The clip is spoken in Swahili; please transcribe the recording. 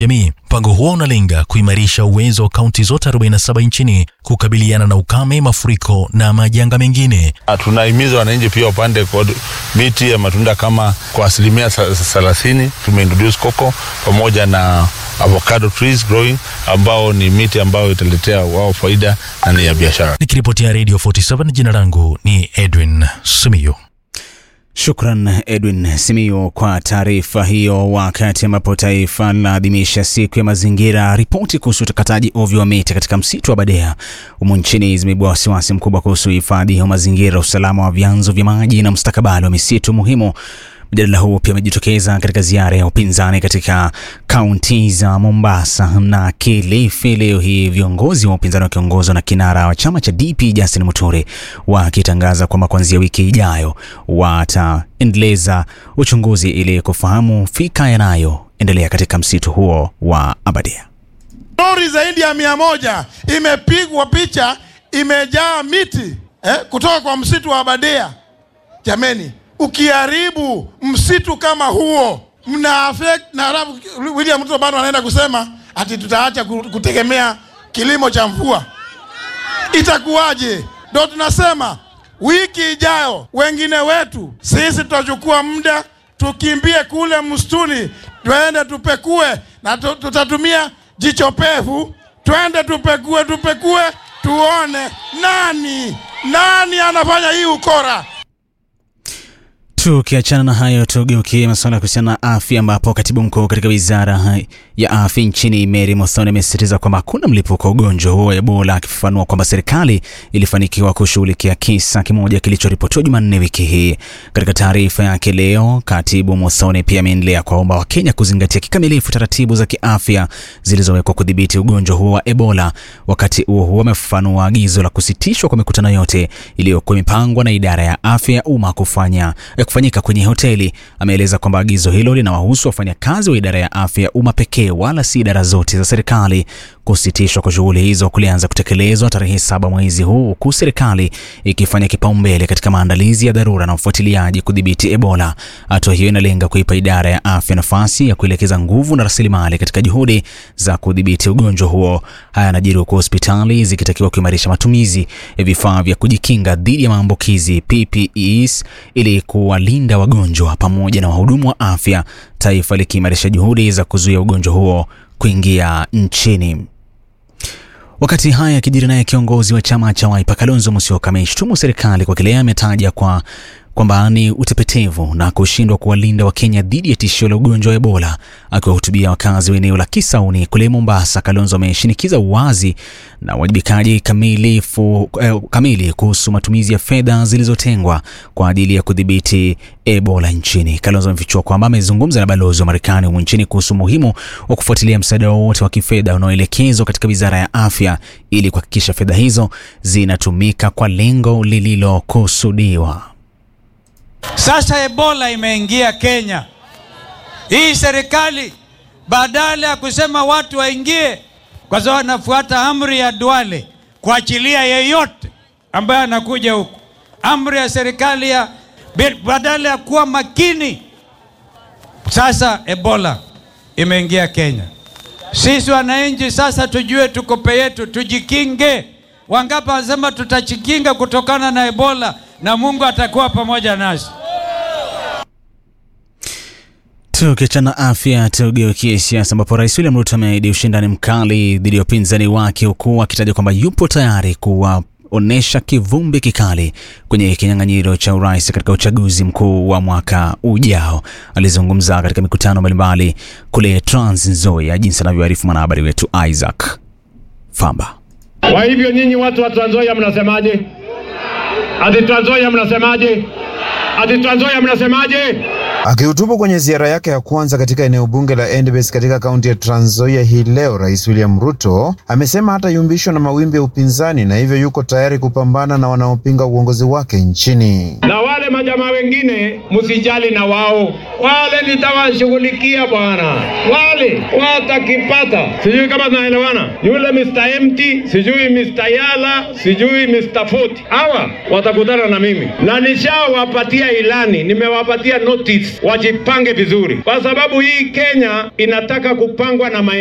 jamii. Mpango huo unalenga kuimarisha uwezo wa kaunti zote 47 nchini kukabiliana na ukame, mafuriko na majanga mengine. Tunahimiza wananchi pia wapande miti ya matunda kama kwa asilimia thelathini. Tumeintroduce koko pamoja na avocado trees growing ambao ni miti ambayo italetea wao faida na ni ya biashara. Nikiripotia Radio 47 jina langu ni Edwin Simiyu. Shukran Edwin Simiyu kwa taarifa hiyo. Wakati ambapo taifa linaadhimisha siku ya mazingira, ripoti kuhusu utakataji ovyo wa miti katika msitu wa Badea humu nchini zimeibua wasiwasi mkubwa kuhusu hifadhi wa mazingira, usalama wa vyanzo vya maji na mustakabali wa misitu muhimu. Mjadala huu pia umejitokeza katika ziara ya upinzani katika kaunti za Mombasa na Kilifi leo hii, viongozi wa upinzani wakiongozwa na kinara wa chama cha DP Justin Muturi wakitangaza kwamba kuanzia wiki ijayo wataendeleza uchunguzi ili kufahamu fika yanayoendelea katika msitu huo wa Abadea. Lori zaidi ya mia moja imepigwa picha, imejaa miti eh, kutoka kwa msitu wa Abadea. Jameni, ukiharibu msitu kama huo mna affect na halafu William Ruto bado anaenda kusema ati tutaacha kutegemea kilimo cha mvua. Itakuwaje? Ndio tunasema wiki ijayo, wengine wetu sisi tutachukua muda tukimbie kule msituni, twende tupekue, na tutatumia jicho pevu, twende tupekue, tupekue tuone nani nani anafanya hii ukora. Tukiachana na hayo, tugeukie masuala kuhusiana na afya, ambapo katibu mkuu katika wizara ya afya nchini Mary Muthoni amesisitiza kwamba hakuna mlipuko wa ugonjwa huo wa Ebola, akifafanua kwamba serikali ilifanikiwa kushughulikia kisa kimoja kilichoripotiwa Jumanne wiki hii. Katika taarifa yake leo, katibu Muthoni pia ameendelea kuwaomba Wakenya kuzingatia kikamilifu taratibu za kiafya zilizowekwa kudhibiti ugonjwa huo wa Ebola. Wakati huo huo, amefafanua agizo la kusitishwa kwa mikutano yote iliyokuwa imepangwa na idara ya afya ya umma kufanya kufanyika kwenye hoteli. Ameeleza kwamba agizo hilo linawahusu wafanyakazi wa idara ya afya ya umma pekee, wala si idara zote za serikali. Kusitishwa kwa shughuli hizo kulianza kutekelezwa tarehe saba mwezi huu, huku serikali ikifanya kipaumbele katika maandalizi ya dharura na ufuatiliaji kudhibiti Ebola. Hatua hiyo inalenga kuipa idara ya afya nafasi ya kuelekeza nguvu na rasilimali katika juhudi za kudhibiti ugonjwa huo. Haya yanajiri huku hospitali zikitakiwa kuimarisha matumizi ya vifaa vya kujikinga dhidi ya maambukizi PPEs ili kuwalinda wagonjwa pamoja na wahudumu wa afya, taifa likiimarisha juhudi za kuzuia ugonjwa huo kuingia nchini. Wakati haya yakijiri, naye kiongozi wa chama cha Wiper Kalonzo Musyoka ameishtumu serikali kwa kile ametaja kwa kwamba ni utepetevu na kushindwa kuwalinda Wakenya dhidi ya tishio la ugonjwa wa Ebola. Akiwahutubia wakazi wa eneo la Kisauni kule Mombasa, Kalonzo ameshinikiza uwazi na uwajibikaji kamilifu eh, kamili kuhusu matumizi ya fedha zilizotengwa kwa ajili ya kudhibiti Ebola nchini. Kalonzo amefichua kwamba amezungumza na balozi wa Marekani humu nchini kuhusu umuhimu wa kufuatilia msaada wowote wa kifedha unaoelekezwa katika wizara ya afya ili kuhakikisha fedha hizo zinatumika kwa lengo lililokusudiwa. Sasa Ebola imeingia Kenya. Hii serikali badala ya kusema watu waingie, kwa sababu anafuata amri ya Duale kuachilia yeyote ambaye anakuja huku, amri ya serikali ya badala ya kuwa makini. Sasa Ebola imeingia Kenya. Sisi wananchi sasa tujue tukope yetu, tujikinge. Wangapi wanasema tutajikinga kutokana na Ebola na Mungu atakuwa pamoja nasi. Tukiachana afya, tugeukie siasa ambapo Rais William Ruto ameahidi ushindani mkali dhidi ya upinzani wake huku akitaja kwamba yupo tayari kuwaonyesha kivumbi kikali kwenye kinyang'anyiro cha urais katika uchaguzi mkuu wa mwaka ujao. Alizungumza katika mikutano mbalimbali kule Trans Nzoia, jinsi anavyoarifu mwanahabari wetu Isaac Famba. Kwa hivyo nyinyi watu wa Trans Nzoia mnasemaje? Ati Trans Nzoia mnasemaje? Ati Trans Nzoia mnasemaje? Akihutubu kwenye ziara yake ya kwanza katika eneo bunge la Endebess katika kaunti ya Trans Nzoia hii leo, Rais William Ruto amesema hatayumbishwa na mawimbi ya upinzani na hivyo yuko tayari kupambana na wanaopinga uongozi wake nchini. Na wale majamaa wengine msijali na wao, wale nitawashughulikia bwana, wale watakipata. Sijui kama tunaelewana, yule Mr. Empty, sijui Mr. Yala, sijui Mr. Foti, hawa watakutana na mimi na nishawapatia ilani, nimewapatia notice wajipange vizuri, kwa sababu hii Kenya inataka kupangwa na